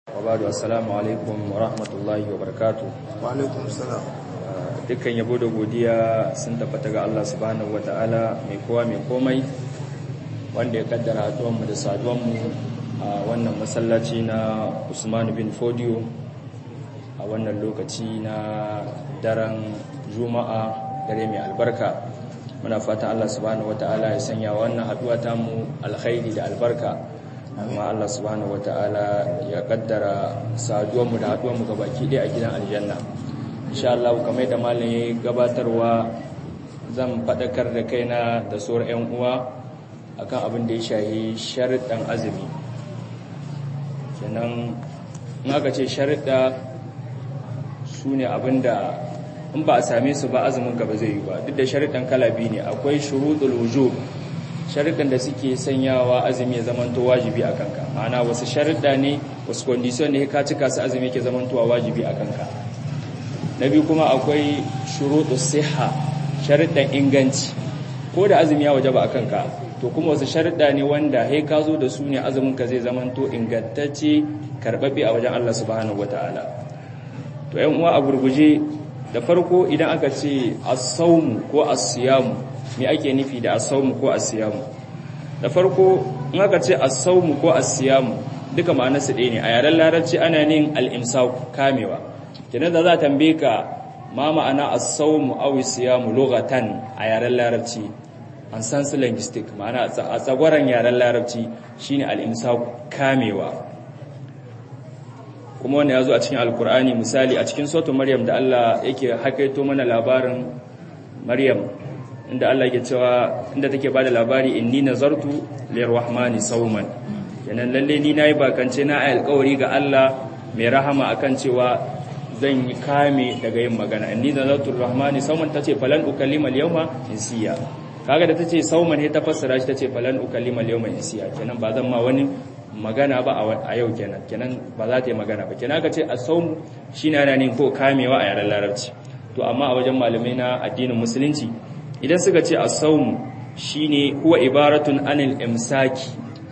Wabadu assalamu alaikum wa rahmatullahi wa barakatu. Wa alaikum salam. Dukkan yabo da godiya sun tabbata ga Allah subhanahu wa ta'ala mai kowa mai komai wanda ya kaddara haduwanmu da saduwanmu a wannan masallaci na Usman bin Fodio a wannan lokaci na daren Juma'a dare mai albarka. Muna fatan Allah subhanahu wa ta'ala ya sanya wannan haduwa tamu alkhairi da albarka. amma Allah subhanahu wata'ala ya kaddara saduwanmu da haduwanmu ga baki ɗaya a gidan aljanna insha Allah kamar da malam ya gabatarwa zan faɗakar da kaina da sauran ƴan uwa akan abin da ya shahi sharuɗan azumi kenan in aka ce sharuɗa su ne abin da in ba a same su ba azumin ka ba zai yi ba duk da sharuɗan kala biyu ne akwai shuruɗul wujub sharuɗan da suke sanyawa azumi ya zamanto wajibi a kanka ma'ana wasu sharuɗa ne wasu kondisiyon ne ka cika su azumi ke zamantowa wajibi a kanka na biyu kuma akwai shuruɗu siha sharuɗan inganci ko da azumi ya wajaba a kanka to kuma wasu sharuɗa ne wanda he ka zo da su ne azumin ka zai zamanto ingantacce karɓaɓɓe a wajen Allah subhanahu wataala to yan uwa a gurguje da farko idan aka ce as-sawmu ko as-siyamu me ake nufi da asawmu ko asiyamu da farko in aka ce asawmu ko asiyamu duka ma'anarsu ɗaya ne a yaren larabci ana nin al-imsak kamewa kenan da za ta tambaye ka ma ma'ana asawmu aw siyamu lughatan a yaren larabci an san su linguistic ma'ana a tsagwaran yaren larabci shine al-imsak kamewa kuma wannan yazo a cikin alkur'ani misali a cikin suratul maryam da Allah yake hakaito mana labarin maryam inda Allah ke cewa inda take bada labari inni nazartu lirrahmani sawman yanan lalle ni nayi bakance na ayi alƙawari ga Allah mai rahama akan cewa zan yi kame daga yin magana inni nazartu lirrahmani sawman tace falan ukallima al-yawma insiya kaga da tace sawman he ta fassara shi tace falan ukallima al-yawma insiya kenan ba zan ma wani magana ba a yau kenan kenan ba za ta yi magana ba kenan ka ce as-sawm shine ana ne ko kamewa a yaren larabci to amma a wajen malamai na addinin musulunci idan suka ce as-sawm shine huwa ibaratun anil imsaki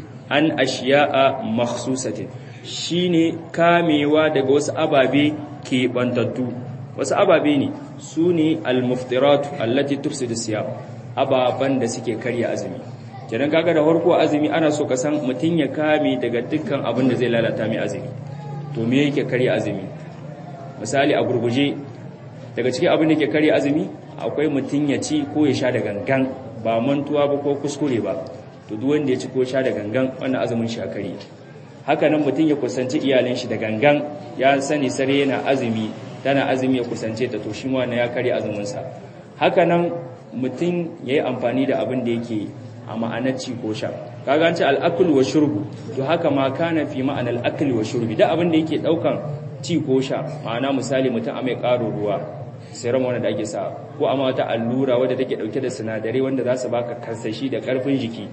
an ashiya'a makhsusatin shine kamewa daga wasu ababe ke bantattu wasu ababe ne sune al-muftiratu allati tufsidu siyam ababan da suke karya azumi kenan kaga da farko azumi ana so ka san mutun ya kame daga dukkan abin da zai lalata mai azumi to me yake karya azumi misali a gurguje daga cikin abin da ke karya azumi akwai mutum ya ci ko ya sha da gangan ba mantuwa ba ko kuskure ba to duk wanda ya ci ko sha da gangan wannan azumin shi akari haka nan mutum ya kusanci iyalin shi da gangan ya sani sare yana azumi tana azumi ya kusance ta to shi ma wannan ya karya azumin sa haka nan mutum yayi amfani da abin da yake a ma'anar ci ko sha kaga an ce al-akl wa shurbu to haka ma kana fi ma'anar al-akl wa shurbi da abin da yake daukan ci ko sha ma'ana misali mutum a mai karo ruwa serum wanda ake sa ko amma wata allura wadda take dauke da sinadarai wanda za su baka karsashi da karfin jiki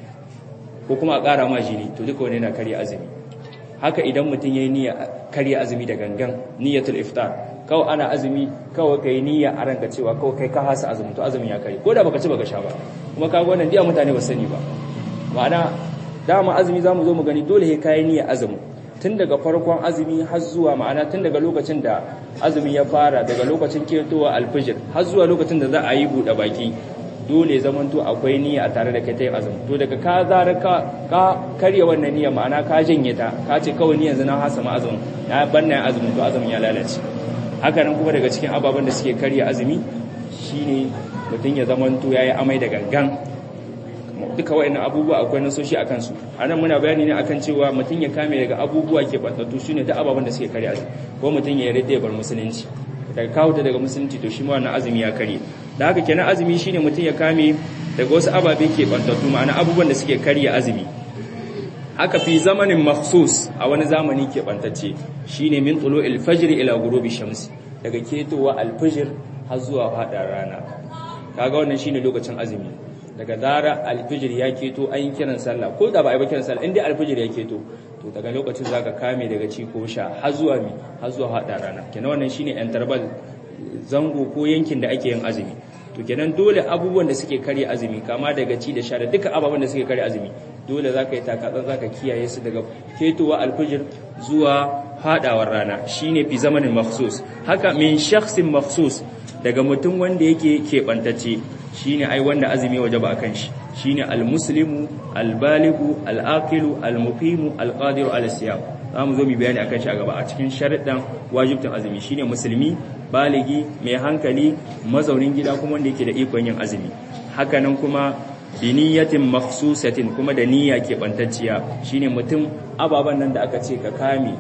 ko kuma a ƙara ma jini to duka wani yana karya azumi haka idan mutum yayi niyya karya azumi da gangan niyyatul iftar kawai ana azumi kawai kai niyya a ranka cewa kawai kai ka hasa azumi to azumi ya kare ko da baka ci baka sha ba kuma kaga wannan diya mutane ba sani ba ma'ana dama azumi zamu zo mu gani dole sai kai niyya azumi tun daga farkon azumi har zuwa ma'ana tun daga lokacin da azumi ya fara daga lokacin ketowa alfijir har zuwa lokacin da za a yi buɗe baki dole zamanto akwai niyya a tare da kai ta yin azumi to daga ka zara ka ka karya wannan niyya ma'ana ka janye ta ka ce kawai ni yanzu na hasa ma azumin na banna yin azumin to azumin ya lalace haka nan kuma daga cikin ababen da suke karya azumi shine mutum ya zamanto yayi amai da gangan duka wa'annan abubuwa akwai nasoshi a kansu a nan muna bayani ne akan cewa mutum ya kame daga abubuwa ke bantattu su ne ta ababen da suke karya azumi ko mutum ya rade bar musulunci daga kawo ta daga musulunci to shi ma wannan azumi ya karye da haka kenan azumi shine mutum ya kame daga wasu ababe ke bantattu ma'ana abubuwan da suke karya azumi haka fi zamanin makhsus a wani zamani ke bantacce shine min tulu'il fajr ila ghurubi shams daga ketowa alfajr har zuwa fadar rana kaga wannan shine lokacin azumi daga zara alfijir ya keto an yi kiran sallah ko da ba a yi ba kiran sallah inda alfijir ya keto to daga lokacin za ka kame daga ci ko sha har zuwa mi har zuwa haɗa rana kenan wannan shine interval zango ko yankin da ake yin azumi to kenan dole abubuwan da suke karya azumi kama daga ci da sha da duka ababen da suke karya azumi dole zaka yi takatsan zaka kiyaye su daga fetowa alfijir zuwa hadawar rana shine fi zamanin makhsus haka min shakhsin makhsus daga mutum wanda yake keɓantacce shine ai wanda azumi wajaba akan shi shine almuslimu albaligu alaqilu almuqimu alqadiru ala siyam zamu zo mu bayani akan shi a gaba a cikin sharuɗan wajibtin azumi shine musulmi baligi mai hankali mazaunin gida kuma wanda yake da ikon yin azumi hakanan kuma biniyatin makhsusatin kuma da niyya ke bantacciya shine mutum ababan nan da aka ce ka kame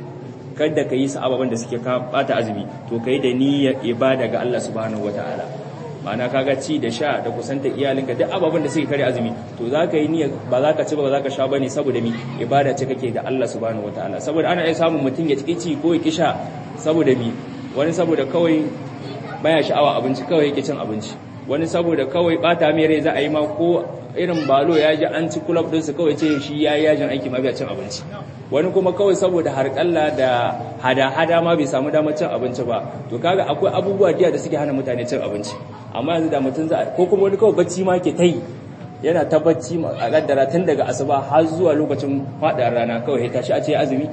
kada ka yi su ababan da suke bata azumi to kai da niyyar ibada ga Allah subhanahu wataala ma'ana kaga ci da sha da kusanta iyalinka duk ababen da suke kare azumi to za ka yi niyyar ba za ka ci ba za ka sha bane saboda mi ibada ce kake da Allah subhanahu wataala saboda ana iya samun mutum ya ci ci ko ya kisha saboda mi wani saboda kawai baya sha'awa abinci kawai yake cin abinci wani saboda kawai bata mai rai za a yi ma ko irin balo ya ji an ci kulab din su kawai ce shi ya yi yajin aiki ma bai cin abinci wani kuma kawai saboda harƙalla da hada-hada ma bai samu damar cin abinci ba to kaga akwai abubuwa diya da suke hana mutane cin abinci amma yanzu da mutum za ko kuma wani kawai bacci ma ke ta yi yana ta bacci a kaddara tun daga asuba har zuwa lokacin faɗa rana kawai ya tashi a ce azumi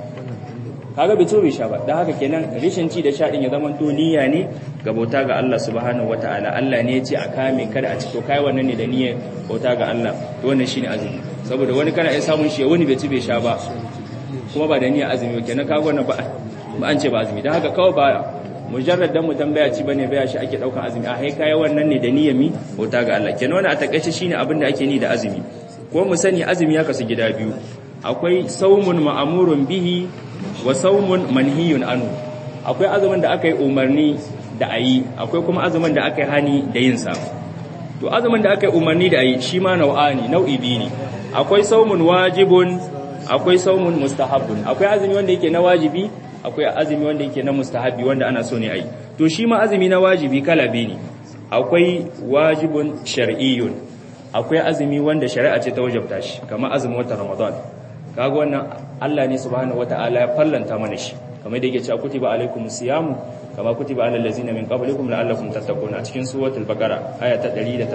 kaga bai bai sha ba dan haka kenan rishin ci da sha din ya zama to niyya ne ga bauta ga Allah subhanahu wataala Allah ne ya ce a kame kada a ci to kai wannan ne da niyyar bauta ga Allah to wannan shine azumi saboda wani kana iya samun shi wani bai ci bai sha ba kuma ba da niyyar azumi ba kenan kaga wannan ba ba an ce ba azumi dan haka kawai ba mujarrad dan mutum baya ci bane baya shi ake daukan azumi a hai kai wannan ne da niyyar mi bauta ga Allah kenan wannan a takaice shine abin da ake ni da azumi ko mu sani azumi ya kasu gida biyu akwai saumun ma'amurun bihi wa saumun manhiyun anu akwai azumin da aka yi umarni da ayi akwai kuma azumin da aka yi hani da yin sa to azumin da aka yi umarni da ayi shi ma nau'ani nau'i biyu ne akwai saumun wajibun akwai saumun mustahabbun akwai azumi wanda yake na wajibi akwai azumi wanda yake na mustahabbi wanda ana so ne ayi to shi ma azumi na wajibi kala biyu ne akwai wajibun shar'iyyun akwai azumi wanda shari'a ce ta wajabta shi kamar azumin watan ramadan kaga wannan Allah ne subhanahu wataala ya fallanta mana shi kamar da yake cewa kutiba alaikumus siyamu kama kutiba alal ladzina min qablikum la'allakum tattaqun a cikin suratul baqara aya ta 183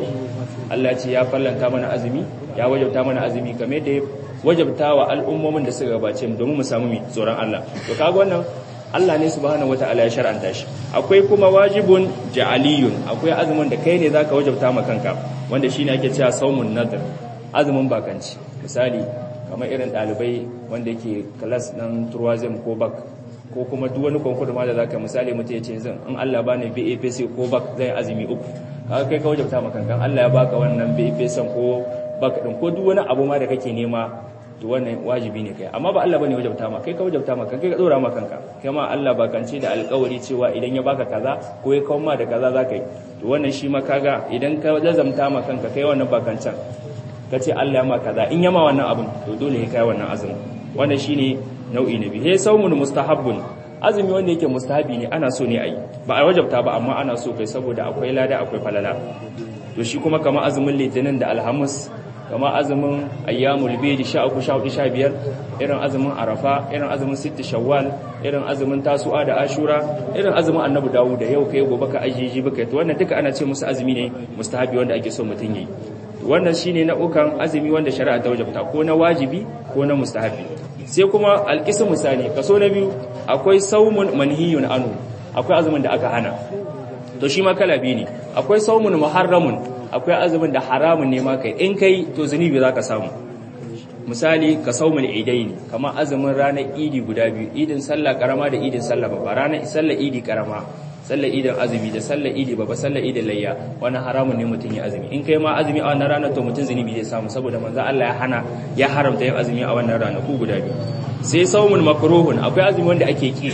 Allah ya ce ya fallanta mana azumi ya wajabta mana azumi kamar da ya wajabta wa al'ummomin da suka gabace mu domin mu samu mi tsoron Allah to kaga wannan Allah ne subhanahu wataala ya shar'anta shi akwai kuma wajibun ja'aliyun akwai azumin da kai ne zaka wajabta ma kanka wanda shine ake cewa saumun nadr azumin bakanci misali kamar irin ɗalibai wanda yake kalas ɗan turwazim ko bak ko kuma duk wani konkur ma da za ka misali mutu ya ce zan in Allah ba ne BAPC ko bak zai azumi uku kaga kai ka wajabta maka kan Allah ya baka wannan BAPC ko bak ɗin ko duk wani abu ma da kake nema to wannan wajibi ne kai amma ba Allah bane wajabta ma kai ka wajabta ma kai ka dora ma kanka kai ma Allah ba kance da alƙawari cewa idan ya baka kaza ko ya kawo ma da kaza za ka yi to wannan shi ma kaga idan ka lazamta ma kanka kai wannan bakancan ka ce Allah ya ma kaza in yama wannan abin to dole ya kai wannan azumi wannan shine nau'i na biyu he saumun mustahabbun azumi wanda yake mustahabi ne ana so ne ayi ba a wajabta ba amma ana so kai saboda akwai lada akwai falala to shi kuma kamar azumin litinin da alhamis kamar azumin ayyamul bid 13 14 15 irin azumin arafa irin azumin sitti shawwal irin azumin tasu'a da ashura irin azumin annabi dawud da yau kai gobe ka ajiji baka to wannan duka ana ce musu azumi ne mustahabi wanda ake so mutun yi wannan shine nau'ukan azumi wanda shari'a ta wajabta ko na wajibi ko na mustahabi sai kuma alqismu misali kaso na biyu akwai saumun manhiyun anu akwai azumin da aka hana to shi ma kala biyu ne akwai saumun muharramun akwai azumin da haramun ne ma kai in kai to zunubi zaka samu misali ka saumul idaini kamar azumin ranar idi guda biyu idin sallah karama da idin sallah babba ranar sallah idi karama sallar idin azumi da sallar idi babba sallar idin layya wani haramun ne mutum ya azumi in kai ma azumi a wannan ranar to mutum zunubi zai samu saboda manzo Allah ya hana ya haramta yin azumi a wannan ranar ku guda biyu sai saumul makruhun akwai azumi wanda ake ki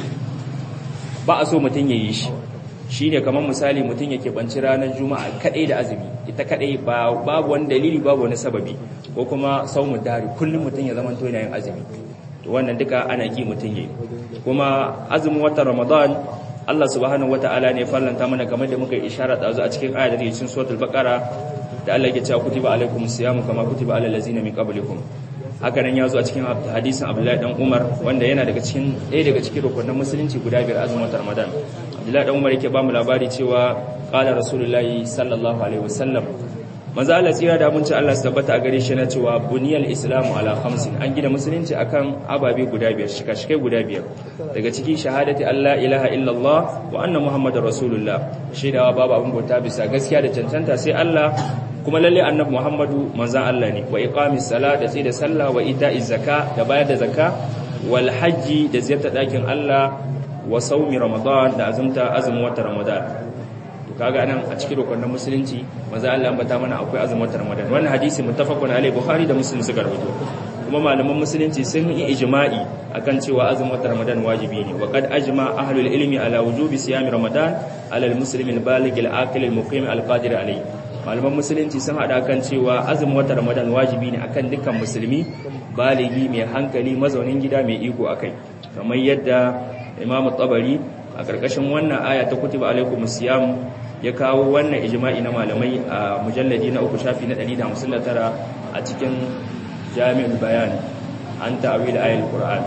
ba a so mutum ya yi shi shine kamar misali mutum yake banci ranar juma'a kadai da azumi ita kadai babu wani dalili babu wani sababi ko kuma saumun dari kullum mutum ya zama to yana yin azumi to wannan duka ana ki mutum yayi kuma azumin watan ramadan Allah subhanahu wataala ne fallanta mana kamar da muka isharar da a cikin ayar da ke cikin suratul baqara da Allah ya ce kutiba alaikumus siyamu kama kutiba alal ladzina min qablikum haka nan ya zo a cikin hadisin Abdullahi dan Umar wanda yana daga cikin ɗaya daga cikin rukunin musulunci guda biyar azumin watan Ramadan Abdullahi dan Umar yake ba mu labari cewa qala rasulullahi sallallahu alaihi wasallam manzo Allah tsira da mun ci Allah su tabbata a gare shi na cewa buniyal islamu ala khamsin an gina musulunci akan ababe guda biyar shika-shikai guda biyar daga ciki shahadati Allah ilaha illallah wa anna muhammadar rasulullah shaidawa babu abin bauta bisa gaskiya da cancanta sai Allah kuma lalle annabi muhammadu manzan Allah ne wa iqamis sala da tsaye da sallah wa ita'iz zaka da bayar da zakka wal hajji da ziyartar dakin Allah wa saumi ramadan da azumta azumin watan ramadan to kaga nan a cikin rukunin musulunci manzo Allah ambata mana akwai azumin watan ramadan wannan hadisi muttafaqun alaihi bukhari da muslim suka rawaito kuma malaman musulunci sun yi ijma'i akan cewa azumin watan ramadan wajibi ne wa qad ajma ahlul ilmi ala wujubi siyami ramadan ala al-muslim al-baligh al-aqil al-muqim al-qadir alayhi malaman musulunci sun hada kan cewa azumin watan ramadan wajibi ne akan dukkan musulmi baligi mai hankali mazaunin gida mai iko akai kamar yadda imamu tabari a karkashin wannan aya ta kutiba alaikum siyam ya kawo wannan ijma'i na malamai a mujalladi na uku shafi na 159 a cikin jami'ul bayan an ta'awil ayatul qur'an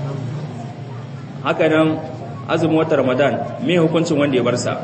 haka nan azumin watan ramadan me hukuncin wanda ya bar sa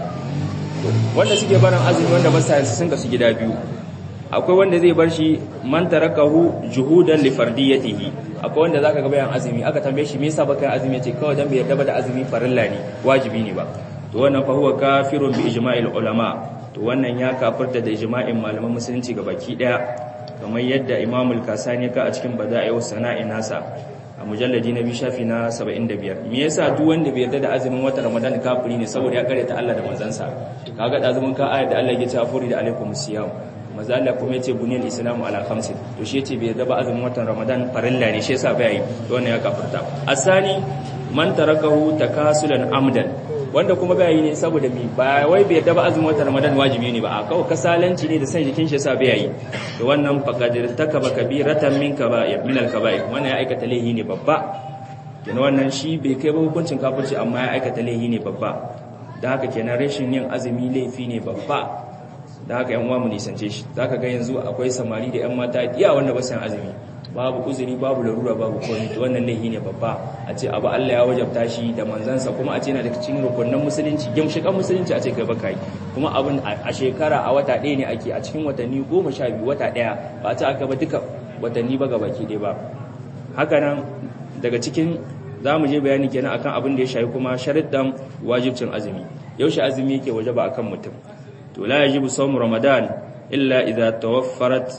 wanda suke barin azumi wanda ba sa sun kasu gida biyu akwai wanda zai bar shi man tarakahu juhudan li fardiyatihi akwai wanda zaka ga bayan azumi aka tambaye shi me yasa baka yin azumi yace kawai dan bai yarda ba da azumi farilla ne wajibi ne ba to wannan fa huwa kafirun bi ijma'il ulama to wannan ya kafirta da ijma'in malaman musulunci baki daya kamar yadda Imam al-Kasani ka a cikin bada'i wa sana'i nasa a mujalladi na biyu shafi na 75 me yasa duk wanda bai yarda da azumin watan Ramadan kafiri ne saboda ya karyata Allah da manzansa kaga da azumin ka ayat da Allah ya ce furi da alaikum siyam maza Allah kuma yace buniyal islamu ala khamsin to shi yace bai yarda ba azumin watan Ramadan farilla ne shi yasa bai yi to wannan ya kafirta asani man tarakahu takasulan amdan wanda kuma bai yi ne saboda mi ba wai bai yarda ba azumin watan Ramadan wajibi ne ba a kawai kasalanci ne da san jikin shi yasa bai yi to wannan faqadir takaba kabiratan min kaba'ir min al-kaba'ir wannan ya aikata laihi ne babba kenan wannan shi bai kai ba hukuncin kafirci amma ya aikata laihi ne babba da haka kenan rashin yin azumi laifi ne babba da haka yan uwa mu nisance shi zaka ga yanzu akwai samari da yan mata iya wanda ba san azumi babu uzuri babu larura babu komai to wannan laifi ne babba a ce abu Allah ya wajabta shi da manzansa kuma a ce yana da cikin rukunin musulunci gimshikan musulunci a ce kai baka yi kuma abin a shekara a wata ɗaya ne ake a cikin watanni goma sha biyu wata ɗaya ba a ce aka ba duka watanni ba gabaki ɗaya ba haka nan daga cikin za mu je bayani kenan akan abin da ya shafi kuma shariddan wajibcin azumi yaushe azumi yake wajaba akan mutum to la yajibu sawmu ramadan illa idza tawaffarat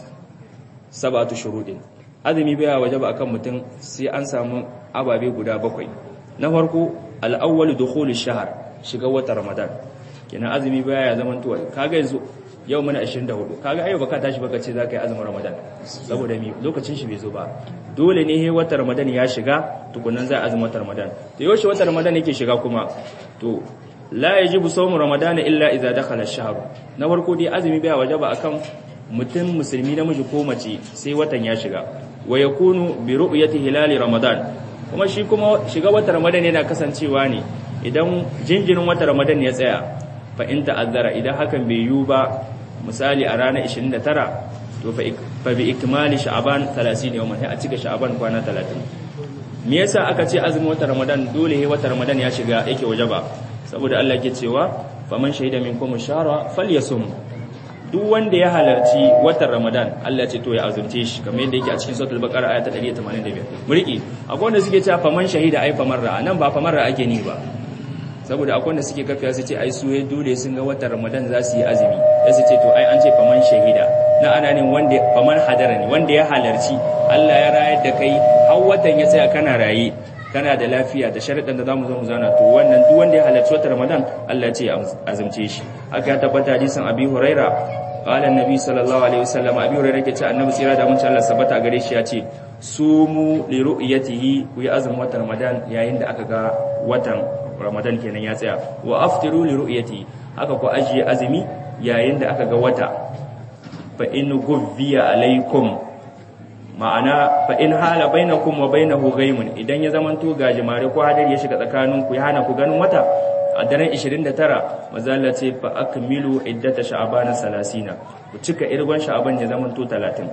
sab'atu shurudin azumi baya wajaba akan mutum sai an samu ababe guda bakwai na farko al-awwal dukhul ash-shahr shiga watan ramadan kenan azumi baya ya zaman tuwa kaga yanzu yau muna 24 kaga ayo baka tashi baka ce zaka yi azumin ramadan saboda mi lokacin shi bai zo ba dole ne he watan ramadan ya shiga tukunan zai azumin watan ramadan to yaushe watan ramadan yake shiga kuma to la yajibu sawmu ramadan illa idza dakhala ash-shahr na farko dai azumi baya wajaba akan mutum musulmi namiji ko mace sai watan ya shiga wa yakunu bi ru'yati hilali ramadan kuma shi kuma shiga watan ramadan yana kasancewa ne idan jinjirin watan ramadan ya tsaya fa in ta'azzara idan hakan bai yiwu ba misali a ranar 29 to fa bi ikmali sha'ban 30 yawman sai a cika sha'ban kwana 30 me yasa aka ce azumin watan ramadan dole he watan ramadan ya shiga yake wajaba saboda Allah yake cewa faman shahida minkum shahra falyasum duk wanda ya halarci watan Ramadan Allah ce to ya azumce shi kamar yadda yake a cikin suratul baqara ayat 185 muriki akwai wanda suke cewa faman shahida ai faman ra'a nan ba faman ra'a ake ni ba saboda akwai wanda suke kafiya su ce ai su ya dole sun ga watan Ramadan za su yi azumi sai su ce to ai an ce faman shahida na ana ne wanda faman hadara ne wanda ya halarci Allah ya rayar da kai har watan ya tsaya kana raye kana da lafiya da sharaɗin da zamu zo mu zana to wannan duk wanda ya halarci watan Ramadan Allah ya ce ya azumce shi aka ya tabbata hadisin Abi Huraira qala annabi sallallahu alaihi wasallam Abi Huraira yake ce annabi tsira da mun ci Allah sabata gare shi ya ce sumu li ru'yatihi ku yi azumin watan Ramadan yayin da aka ga watan Ramadan kenan ya tsaya wa aftiru li ru'yatihi haka ku ajiye azumi yayin da aka ga wata fa in gubbiya alaikum ma'ana fa in hala bainakum wa bainahu ghaimun idan ya zamanto gajimare ko hadari ya shiga tsakanin ku ya hana ku ganin wata a daren 29 mazalla ce fa akmilu iddata sha'ban 30 ku cika irgon sha'ban ya zamanto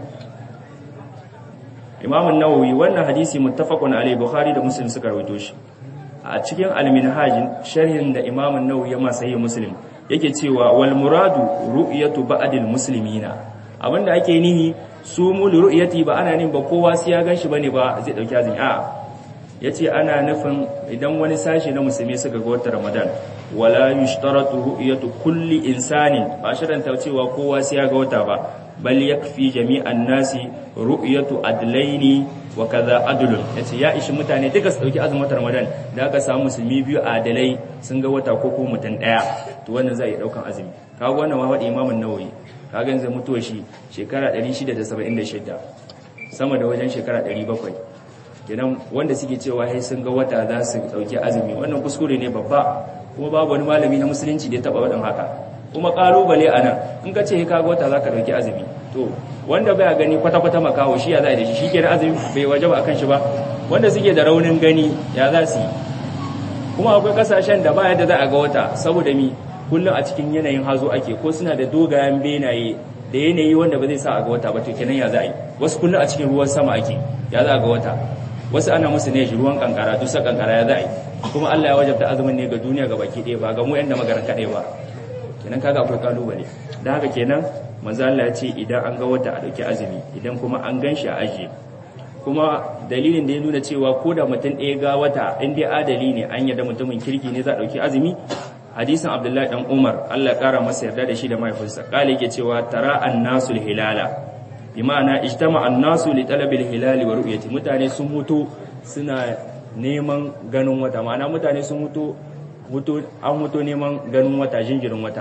30 Imam an-Nawawi wannan hadisi muttafaqun alayhi Bukhari da Muslim suka rawaito shi a cikin al-Minhaj sharhin da Imam an-Nawawi ya masa yi Muslim yake cewa wal muradu ru'yatu ba'dil muslimina abinda ake nihi su mu li ru'yati ba ana nin ba kowa sai ya ganshi bane ba zai dauki azumi a yace ana nufin idan wani sashi na musulmi suka ga watan Ramadan wala yushtaratu ru'yatu kulli insanin ba sharanta cewa kowa sai ya ga wata ba bal yakfi jami'an nasi ru'yatu adlaini wa kaza adlun yace ya ishi mutane duka su dauki azumin Ramadan da aka samu musulmi biyu adalai sun ga wata ko ko mutum daya to wannan zai daukan azumi kaga wannan wahadi Imam an-Nawawi kaga yanzu mutuwa shi shekara 676 sama da wajen shekara 700 kenan wanda suke cewa sai sun ga wata za su dauki azumi wannan kuskure ne babba kuma babu wani malami na musulunci da ya taba wadin haka kuma kalubale a nan in ka ce ka ga wata za ka dauki azumi to wanda baya gani kwata-kwata makawo shi ya za da shi shi ke da azumi bai waje ba a kan shi ba wanda suke da raunin gani ya za su yi kuma akwai kasashen da ba yadda za a ga wata saboda mi kullum a cikin yanayin hazo ake ko suna da dogayen benaye da yanayi wanda ba zai sa a ga wata ba to kenan ya za a yi wasu kullum a cikin ruwan sama ake ya za a ga wata wasu ana musu ne ruwan kankara dusa kankara ya za a yi kuma Allah ya wajabta azumin ne ga duniya ga baki ɗaya ba ga mu yan da magaran kaɗai ba kenan kaga akwai kalubale dan haka kenan manzo Allah ya ce idan an ga wata a dauki azumi idan kuma an ganshi a ajiye kuma dalilin da ya nuna cewa ko da mutum ɗaya ga wata in dai adali ne an yarda mutumin kirki ne za a dauki azumi hadisin Abdullahi dan Umar Allah ya kara masa yarda da shi da mahaifinsa kale yake cewa tara annasu hilala bi ma'ana ijtama annasu li talabil hilali wa ru'yati mutane sun mutu suna neman ganin wata ma'ana mutane sun mutu an mutu neman ganin wata jinjirin wata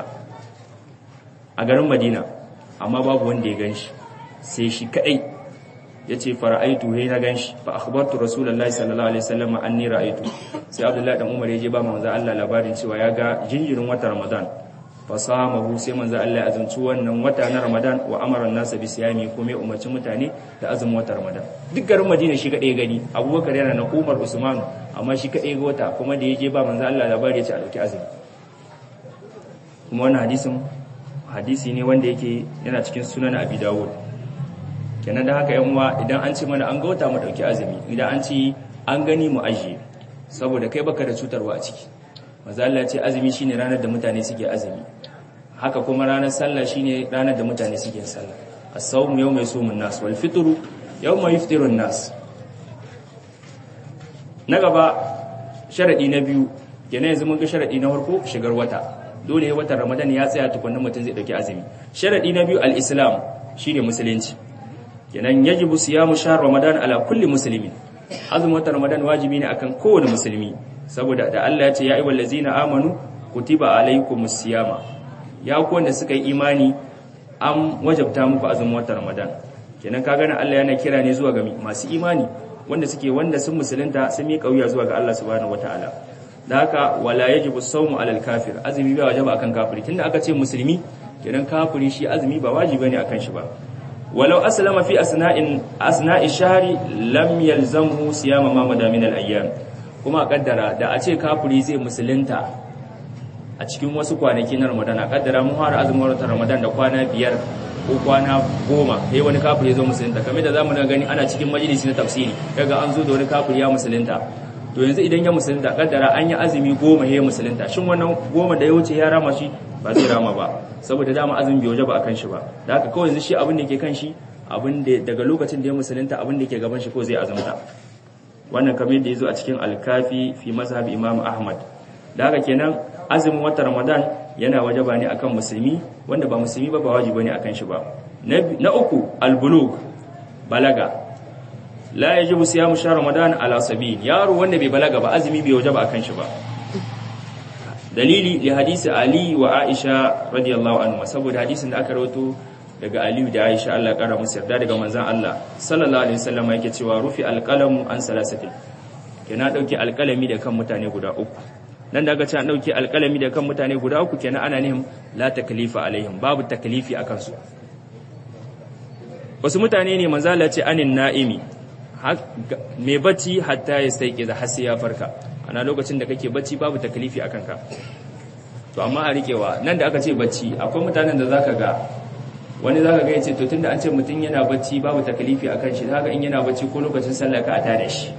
a garin madina amma babu wanda ya gan shi sai shi kadai ya ce fara'aitu he na gan shi fa akhbartu rasulullahi sallallahu alaihi wasallam anni ra'aitu sai abdullahi dan umar ya je ba manzo Allah labarin cewa ya ga jinjirin wata ramadan fa samahu sai manzo Allah ya azumci wannan wata na ramadan wa amara an-nas bi siyami kuma ya umarci mutane da azumin wata ramadan duk garin madina shi kadai gani abubakar yana na umar usman amma shi kadai ga wata kuma da ya je ba manzo Allah labari ya ce a dauki azumi kuma wannan hadisin hadisi ne wanda yake yana cikin sunan abi dawud kenan da haka yan uwa idan an ce mana an ga wata mu dauki azumi idan an ce an gani mu ajiye saboda kai baka da cutarwa a ciki manzo Allah ya ce azumi shine ranar da mutane suke azumi haka kuma ranar sallah shine ranar da mutane suke sallah as-sawm yawma yasumun nas wal fitru yawma yuftirun nas na gaba sharadi na biyu kenan yanzu mun ga sharadi na farko shigar wata dole watan ramadan ya tsaya tukunna mutum zai dauki azumi sharadi na biyu al-islam shine musulunci kenan yajibu siyamu shahr ramadan ala kulli muslimin azumin watan ramadan wajibi ne akan kowane musulmi saboda da Allah ya ce ya ayyuhal ladzina amanu kutiba alaykumus siyama ya ku wanda suka yi imani an wajabta muku azumin watan ramadan kenan ka gane Allah yana kira ne zuwa ga masu imani wanda suke wanda sun musulunta sun miƙa wuya zuwa ga Allah subhanahu wataala da haka wala yajibu sawmu alal kafir azumi ba wajaba akan kafiri tunda aka ce musulmi kenan kafiri shi azumi ba wajibi ne akan shi ba walau aslama fi asna'in asna'i shahri lam yalzamhu siyama ma madamin al ayyam kuma kaddara da a ce kafiri zai musulunta a cikin wasu kwanaki na Ramadan a kaddara mun fara azumin watan Ramadan da kwana biyar ko kwana goma sai wani kafiri ya zo musulunta kamar da zamu gani ana cikin majalisi na tafsiri kaga an zo da wani kafiri ya musulunta to yanzu idan ya musulunta kaddara an yi azumi goma ya musulunta shin wannan goma da ya wuce ya rama shi ba zai rama ba saboda dama azumi bai waje ba akan shi ba da haka kawai yanzu shi abin da ke kan shi abin da daga lokacin da ya musulunta abin da ke gaban shi ko zai azumta wannan kamar yadda ya zo a cikin alkafi fi mazhab imam ahmad da haka kenan azumin watan ramadan yana wajaba ne akan musulmi wanda ba musulmi ba ba wajibi ne akan shi ba na uku albulug balaga la yajibu siyamu shahr ramadan ala sabil yaro wanda bai balaga ba azumi bai wajaba akan shi ba dalili li hadisi ali wa aisha radiyallahu anhu saboda hadisin da aka rawaito daga ali da aisha Allah ya kara musu yarda daga manzon Allah sallallahu alaihi wasallam yake cewa rufi alqalamu an salasatin kenan dauki alqalami da kan mutane guda uku nan da aka ce an dauki alqalami da kan mutane guda uku kenan ana nihin la taklifa alaihim babu taklifi akan su wasu mutane ne manzo Allah ce anin na'imi mai bacci hatta ya sai kiza har sai ya farka ana lokacin da kake bacci babu taklifi akan ka to amma a rikewa nan da aka ce bacci akwai mutanen da zaka ga wani zaka ga yace to tunda an ce mutum yana bacci babu taklifi akan shi zaka in yana bacci ko lokacin sallah ka ata da shi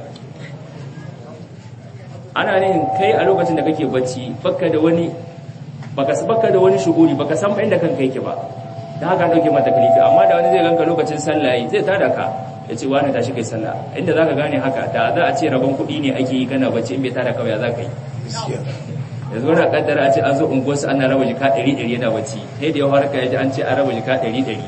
ana ne kai a lokacin da kake bacci baka da wani baka baka da wani shuguri baka san inda kanka yake ba da haka dauke mata taklifi amma da wani zai ganka lokacin sallah zai tada ka ya ce wani tashi kai sallah inda zaka gane haka da za a ce rabon kuɗi ne ake yi kana bacci in bai tada kawai za ka yi yanzu wani kaddara a ce an zo unguwarsu ana raba jika ɗari ɗari yana bacci sai da ya harka ya ji an ce an raba jika ɗari ɗari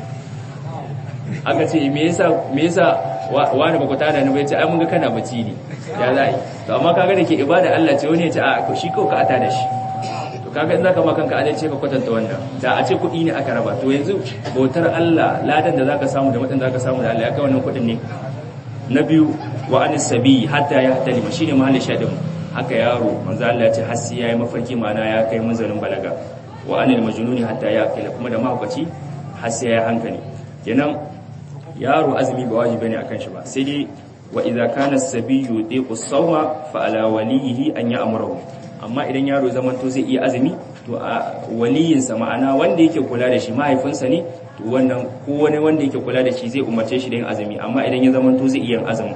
aka ce me yasa me yasa wani ba ku tada ni bai ce ai mun ga kana bacci ne ya za yi to amma kaga da ke ibada Allah ce wani ya ce a shi ko ka ata da shi to kaga in zaka ma kanka adalci ka kwatanta wannan da a ce kuɗi ne aka raba to yanzu bautar Allah ladan da zaka samu da mutum zaka samu da Allah ya kai wannan kuɗin ne na biyu wa anis sabi hatta ya hatalima shine mahallin shadin haka yaro manzo Allah ya ce har sai yayi mafarki mana ya kai munzalin balaga wa anil majnuni hatta ya akila kuma da mahaukaci har sai yayi hankali kenan yaro azumi ba wajibi ne akan shi ba sai dai wa idza kana as-sabiyyu yutiqu as-sawma fa ala walihi an ya'muru amma idan yaro zaman to zai iya azumi to a waliyinsa ma'ana wanda yake kula da shi mahaifinsa ne to wannan ko wani wanda yake kula da shi zai umarce shi da yin azumi amma idan ya zaman to zai iya yin azumi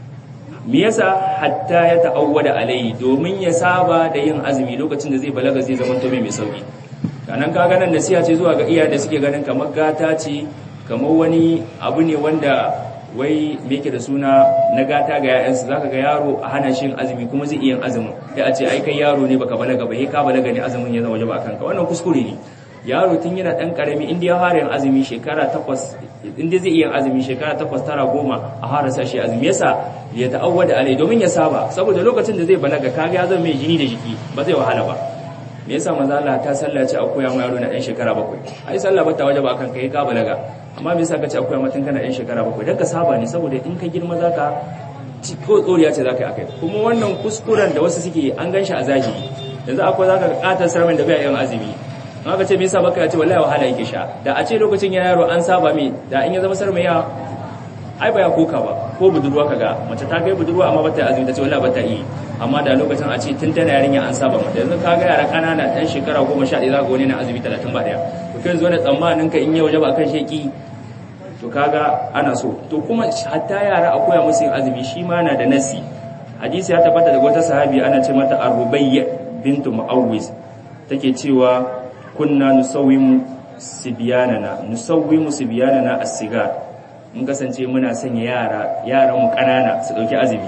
me yasa hatta ya ta'awwada alai domin ya saba da yin azumi lokacin da zai balaga zai zaman to mai sauki kanan kaga nan nasiha ce zuwa ga iyaye da suke ganin kamar gata ce kamar wani abu ne wanda wai me yake da suna na gata ga yayansu zaka ga yaro a hana shi azumi kuma zai iya azumin sai a ce ai kai yaro ne baka balaga ba ka balaga ne azumin ya zama wajibi akan ka wannan kuskure ne yaro tun yana dan karami inda ya fara yin azumi shekara takwas inda zai iya azumi shekara takwas tara goma a fara sa shi azumi yasa ya ta'awwada alai domin ya saba saboda lokacin da zai balaga kaga ya zama mai jini da jiki ba zai wahala ba me yasa manzo Allah ta sallace a koya ma yaro na dan shekara bakwai ai sallah ba ta wajaba akan kai ka balaga amma me yasa ka ce a koya mutun kana dan shekara bakwai dan ka saba ne saboda in ka girma zaka ko tsoriya ce zaka yi akai kuma wannan kuskuren da wasu suke an ganshi a zahiri yanzu akwai zaka katar sarmin da bai yin azumi amma ka ce me yasa baka ya ce wallahi wahala yake sha da a ce lokacin yana yaro an saba me da in ya zama sarmin ya ai ba ya koka ba ko budurwa kaga mace ta kai budurwa amma bata azumi ta ce wallahi bata yi amma da lokacin a ce tun tana yarinya an saba mata yanzu kaga yara kanana dan shekara 11 zaka wani na azumi 30 ba daya to kai zo ne tsammanin ka in ya waje ba kan sheki to kaga ana so to kuma hatta yara a koya musu yin azumi shi ma na da nasi hadisi ya tabbata daga wata sahabi ana ce mata Ar-Rubayya bintu Mu'awwiz take cewa kunna nusawwimu sibyanana nusawwimu sibyanana as-sigar mun kasance muna sanya yara yaran mu kanana su dauki azumi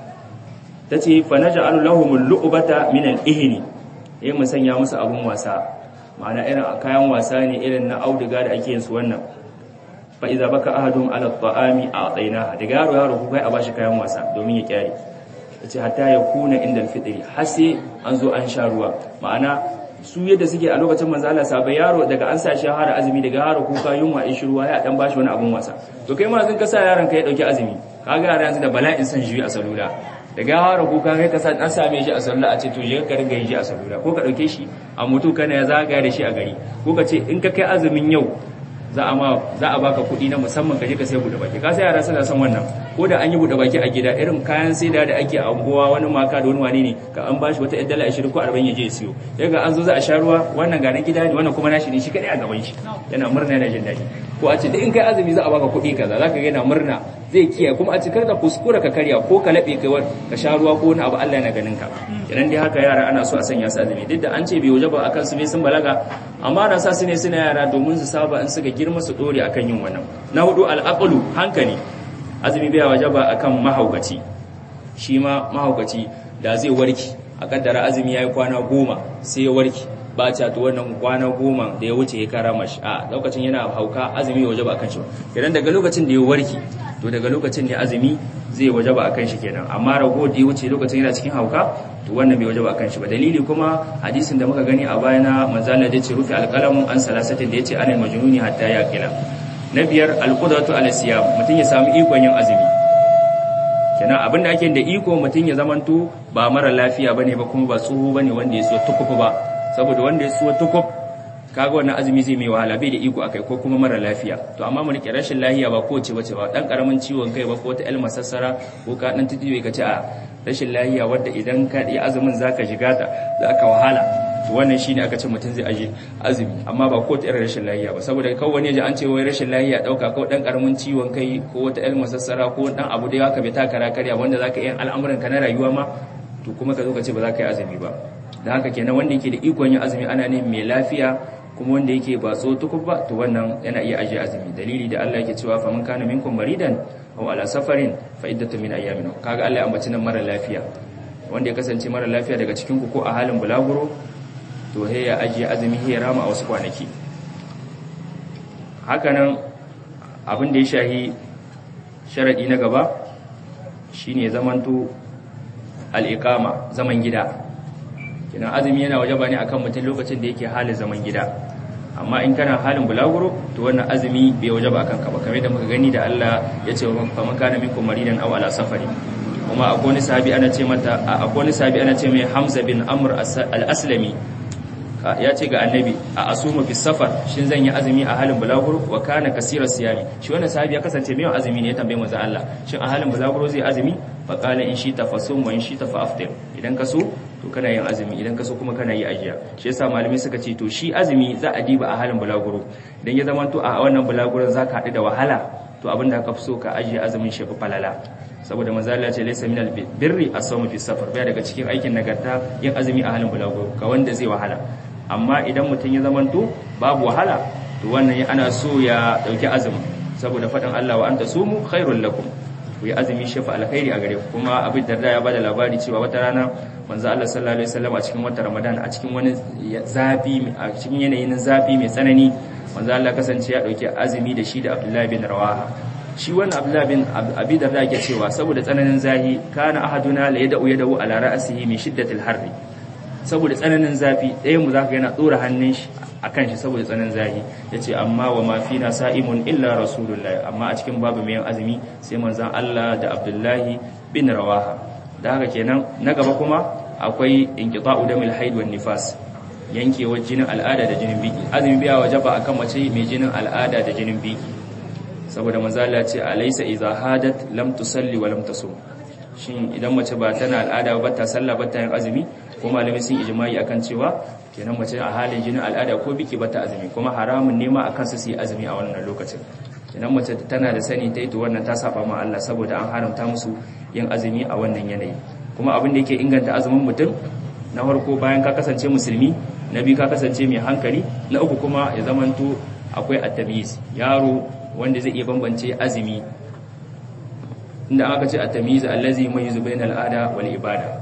tace fa naj'alu lahum al-lu'bata min al-ihni eh mu sanya musu abun wasa ma'ana irin kayan wasa ne irin na auduga da ake yin su wannan fa iza baka ahadum ala at-ta'ami a'tayna daga yaro yaro ku kai a bashi kayan wasa domin ya kyare yace hatta ya kuna inda al-fitri har sai an zo an sha ruwa ma'ana su yadda suke a lokacin manzo Allah sabai yaro daga an sa shi har azumi daga yaro kuka yunwa in shi ruwa ya dan bashi wani abun wasa to kai ma zan ka sa yaron ka ya dauki azumi kaga yaran yanzu da bala'in san shi a salula daga yaro kuka kai ka sa an same shi a salula a ce to je ka ringa yin shi a salula ko ka dauke shi a mutu kana ya zagaya da shi a gari ko ka ce in ka kai azumin yau za a ma za a baka kuɗi na musamman ka je ka sai buɗe baki ka sai yara suna son wannan ko da an yi buɗe baki a gida irin kayan saida da ake a unguwa wani maka da wani wane ne ka an bashi wata ɗan dala 20 ko 40 ya je siyo sai ga an zo za a sha ruwa wannan ga na gida ne wannan kuma nashi ne shi kadai a gaban shi yana murna yana jin daɗi ko a ce duk in kai azumi za a baka kuɗi kaza zaka ga yana murna zai kiyaye kuma a ce kar ka kuskura ka karya ko ka laɓe kai ka sha ruwa ko wani abu Allah yana ganin ka idan dai haka yara ana so a sanya su azumi duk da an ce bai waje ba akan su bai sun balaga amma na sa su ne suna yara domin su saba in suka girma su dore akan yin wannan na hudu al'aqlu hankali azumi bai waje ba akan mahaukaci shi ma mahaukaci da zai warki a kaddara azumi yayi kwana goma sai ya warki ba ta to wannan kwana goma da ya wuce ya kara mashi a lokacin yana hauka azumi waje ba akan shi idan daga lokacin da ya warki to daga lokacin ne azumi zai waje ba akan shi kenan amma rago da ya wuce lokacin yana cikin hauka to wannan bai waje ba akan shi ba dalili kuma hadisin da muka gani a baya na manzala da ce rufe alqalamu an salasatin da yace anil majnuni hatta yaqila na biyar alqudratu ala siyam mutun ya samu ikon yin azumi kenan abinda ake da iko mutun ya zamanto ba mara lafiya bane ba kuma ba tsoho bane wanda ya so tukufu ba saboda wanda ya so tukuf kaga wannan azumi zai mai wahala bai da iko akai ko kuma mara lafiya to amma mu rike rashin lafiya ba ko ce bace ba dan karamin ciwon kai ba ko ta ilma sassara ko ka dan tudiwe ka ce a rashin lafiya wanda idan ka yi azumin zaka shiga ta zaka wahala to wannan shine aka ce mutum zai aje azumi amma ba ko ta irin rashin lafiya ba saboda kawai wani ya ji an ce wai rashin lafiya dauka ko dan karamin ciwon kai ko wata ilma sassara ko dan abu da haka bai taka karya wanda zaka yi al'amuran ka na rayuwa ma to kuma ka zo ka ce ba za ka yi azumi ba da haka kenan wanda yake da ikon yin azumi ana ne mai lafiya kuma wanda yake ba tsotukub ba to wannan yana iya ajiye azumi dalili da Allah yake cewa faman kana minkum maridan aw ala safarin fa iddatu min ayyamin kaga Allah ya ambaci nan mara lafiya wanda ya kasance mara lafiya daga cikin ku ko a halin bulaguro to he ya ajiye azumi he ya rama a wasu kwanaki hakanan abin da ya shahi sharadi na gaba shine zamanto al-iqama zaman gida kenan azumi yana wajaba ne akan mutum lokacin da yake halin zaman gida amma in kana halin bulaguro to wannan azumi bai wajaba akan ka ba kamar da muka gani da Allah ya ce wa man kana minkum maridan aw ala safari kuma akwai wani sahabi ana ce mata akwai wani sahabi ana ce mai Hamza bin Amr al-Aslami ya ce ga annabi a asuma fi safar shin zan yi azumi a halin bulaguro wa kana kasira siyami shi wannan sahabi ya kasance mai azumi ne ya tambaye manzo Allah shin a halin bulaguro zai azumi fa qala in shi tafasum wa in shi tafa aftir idan ka so to kana yin azumi idan ka so kuma kana yi ajiya shi yasa malamai suka ce to shi azumi za a diba a halin bulaguro idan ya zama to a wannan bulaguron zaka haɗu da wahala to abin da ka fi so ka ajiye azumin shi fa falala saboda manzo Allah ce laysa minal birri as-sawm fi safar baya daga cikin aikin nagarta yin azumi a halin bulaguro ga wanda zai wahala amma idan mutum ya zama to babu wahala to wannan ana so ya dauki azumi saboda faɗin Allah wa anta sumu khairul lakum ku yi azumi shafa alkhairi a gare ku kuma abin da ya bada labari cewa wata rana manzo Allah sallallahu alaihi wasallam a cikin watan Ramadan a cikin wani zafi a cikin yanayin zafi mai tsanani manzo Allah kasance ya dauki azumi da shi da Abdullah bin Rawaha shi wannan Abdullah bin Abi Darda yake cewa saboda tsananin zahi kana ahaduna la yad'u yadahu ala ra'sihi min shiddatil harri saboda tsananin zafi ɗayan mu zaka yana dora hannun shi akan shi saboda tsananin zahi yace amma wa ma fina sa'imun illa rasulullahi amma a cikin babu mai azumi sai manzon Allah da Abdullahi bin Rawaha da haka kenan na gaba kuma akwai inqita'u damil haid wan nifas yankewar jinin al'ada da jinin biki azumi biya wajaba akan mace mai jinin al'ada da jinin biki saboda manzo Allah ya ce alaysa idza hadat lam tusalli wa lam tasum shin idan mace ba tana al'ada ba ta sallah ba ta yin azumi ko malamai sun ijma'i akan cewa kenan mace a halin jinin al'ada ko biki ba ta azumi kuma haramun nema akan su su yi azumi a wannan lokacin kenan mace tana da sani ta ita wannan ta saba ma Allah saboda an haramta musu yin azumi a wannan yanayi kuma abin da yake inganta azumin mutum na farko bayan ka kasance musulmi na biyu ka kasance mai hankali na uku kuma ya zamanto akwai at-tamyiz yaro wanda zai iya bambance azumi inda aka ce at-tamyiz allazi yumayyizu bainal al'ada wal ibada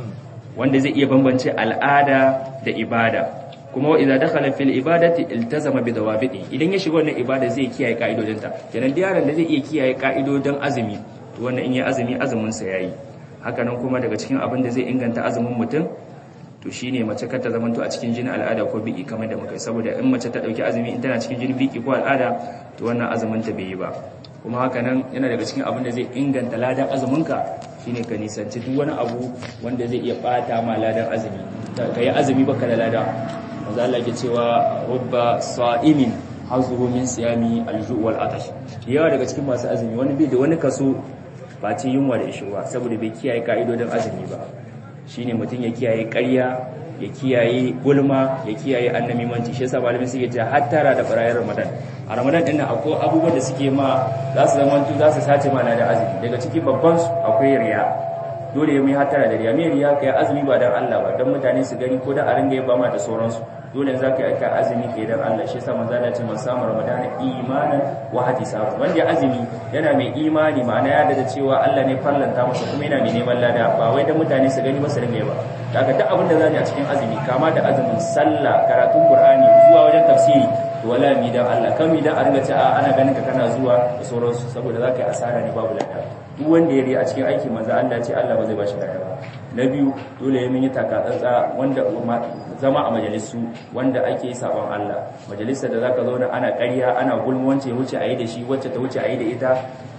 wanda zai iya bambance al'ada da ibada kuma idza dakhala fil ibadati iltazama bi dawabiti idan ya shiga wannan ibada zai kiyaye ka'idodinta kenan da yaron da zai iya kiyaye ka'idodin azumi to wannan in ya azumi azumin sa yayi haka nan kuma daga cikin abin da zai inganta azumin mutum to shine mace kar ta zamanto a cikin jinin al'ada ko biki kamar da muka yi saboda in mace ta dauki azumi in tana cikin jinin biki ko al'ada to wannan azumin ta bai yi ba kuma haka nan yana daga cikin abin da zai inganta ladan azuminka shine ka nisanci duk wani abu wanda zai iya bata ma ladan azumi ka yi azumi baka da lada manzo Allah ke cewa rubba sa'imin hazuhu min siyami alju' wal atash yawa daga cikin masu azumi wani bai da wani kaso ba ce yunwa da ishirwa saboda bai kiyaye ka'idodin azumi ba shine mutum ya kiyaye ƙarya ya kiyaye gulma ya kiyaye annamimanci shi yasa malamin suke cewa hattara da barayar ramadan a ramadan din nan akwai abubuwan da suke ma za su zama za su sace mana da azumi daga ciki babban su akwai riya dole ya mai hattara da riya mai riya kai azumi ba dan Allah ba dan mutane su gani ko da a ringa yaba ma da sauransu dole za ka yi aika azumi kai dan Allah shi yasa manzo Allah ce man samu ramadana imanan wa ihtisaban wanda azumi yana mai imani ma'ana ya da cewa Allah ne farlanta masa kuma yana mai neman lada ba wai dan mutane su gani ba su ringa yaba daga duk abin da zani a cikin azumi kama da azumin sallah karatun qur'ani zuwa wajen tafsiri to wala mi dan Allah kan mi dan a ringa ce a ana ganin ka kana zuwa da sauransu saboda zaka yi asara ne babu lada duk wanda ya ri a cikin aiki manzo Allah ce Allah ba zai bashi lada ba na biyu dole ya yi taka tsantsa wanda zama a majalisu wanda ake sabon Allah majalisar da zaka zauna ana ƙarya ana gulmance wuce a yi da shi wacce ta wuce a yi da ita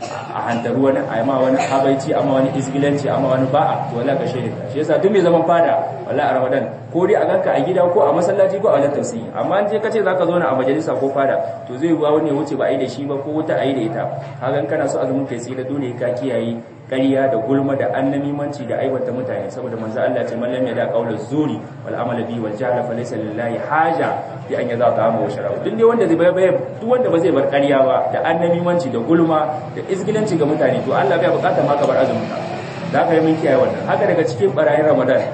a hantaru wani a ma wani habaici amma wani isgilanci amma wani ba'a to wala ka shaida shi yasa duk mai zaman fada wala a Ramadan ko dai a ganka a gida ko a masallaci ko a wajen tafsiri amma in je kace zaka zauna a majalisa ko fada to zai ruwa wani ya wuce ba a yi da shi ba ko wuta a yi da ita hagan kana so azumin kai sai da dole ka kiyaye ƙarya da gulma da annamimanci da aiwata mutane saboda manzo Allah ce man lam yada qawla zuri wal amala bi wal jahla fa laysa lillahi haja bi an yaza ta mu shara duk dai wanda zai bai duk wanda ba zai bar ƙarya ba da annamimanci da gulma da izgilanci ga mutane to Allah bai bukata ma ka bar azumin ka da ka yi mun kiyaye wannan haka daga cikin barayin Ramadan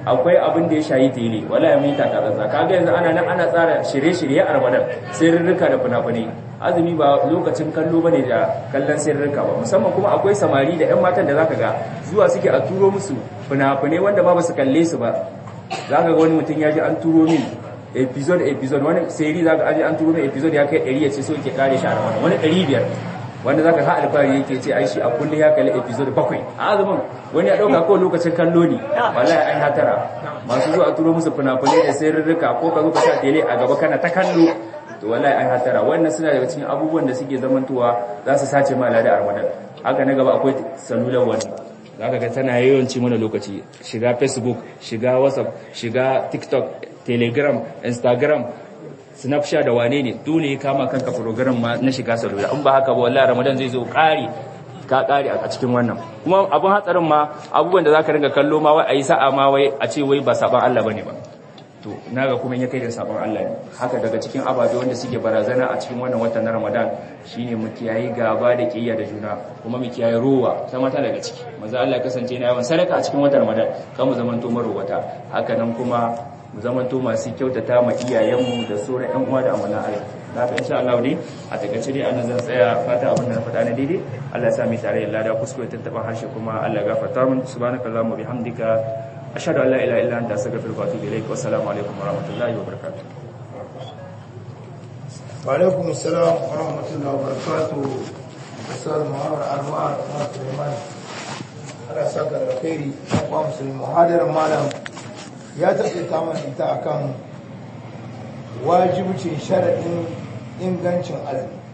akwai abin da ya shayi tele wallahi mun ta kaza kaga yanzu ana nan ana tsara shirye-shirye a Ramadan sirrika da fina-finai azumi ba lokacin kallo bane da kallon sirrika ba musamman kuma akwai samari da ƴan matan da zaka ga zuwa suke a turo musu fina-finai wanda ma ba su kalle su ba zaka ga wani mutum ya ji an turo min episode episode wani seri zaka aje an turo min episode ya kai 100 ya ce so yake kare shi a Ramadan wani 500 wanda zaka ha alfahari yake ce ai shi a kullum ya kalli episode bakwai a azumin wani ya dauka ko lokacin kallo ne wallahi ai hatara masu zuwa turo musu fina-finai da sirrika ko ka zo ka sa tele a gaba kana ta kallo to wallahi ai hatara wannan suna daga cikin abubuwan da suke zamantowa za su sace ma lada a Ramadan haka na gaba akwai salular wani zaka ga tana yawanci mana lokaci shiga facebook shiga whatsapp shiga tiktok telegram instagram snapchat da wane ne dole ya kama kanka program ma na shiga salula in ba haka ba wallahi ramadan zai zo kare ka kare a cikin wannan kuma abun hatsarin ma abubuwan da zaka ringa kallo ma wai ayi sa'a ma wai a ce wai ba saban Allah bane ba to naga kuma ya kai da saban Allah ne haka daga cikin ababe wanda suke barazana a cikin wannan watan na ramadan shine mu kiyayi gaba da kiyaya da juna kuma mu kiyayi rowa ta mata daga ciki manzo Allah kasance yana yawan sadaka a cikin watan ramadan kan mu zamanto marowata haka nan kuma mu zamanto masu kyautata ma iyayenmu da sauran ƴan uwa da amalan Allah da haka insha Allah ne a takaice dai anan zan tsaya fata abin da na faɗa na daidai Allah ya sa mu tare da lada kuskure tattaban harshe kuma Allah ya gafarta min subhanakallahumma bihamdika ashhadu an la ilaha illa anta astaghfiruka wa atubu ilaik wa assalamu alaikum wa rahmatullahi wa barakatuh wa alaikum assalam wa rahmatullahi wa barakatuh Ustaz Muhammad Anwar Muhammad Suleiman Allah saka da alkhairi wa musulmi muhadarar malam ya taƙaita mana ita akan wajibcin sharaɗin ingancin azumi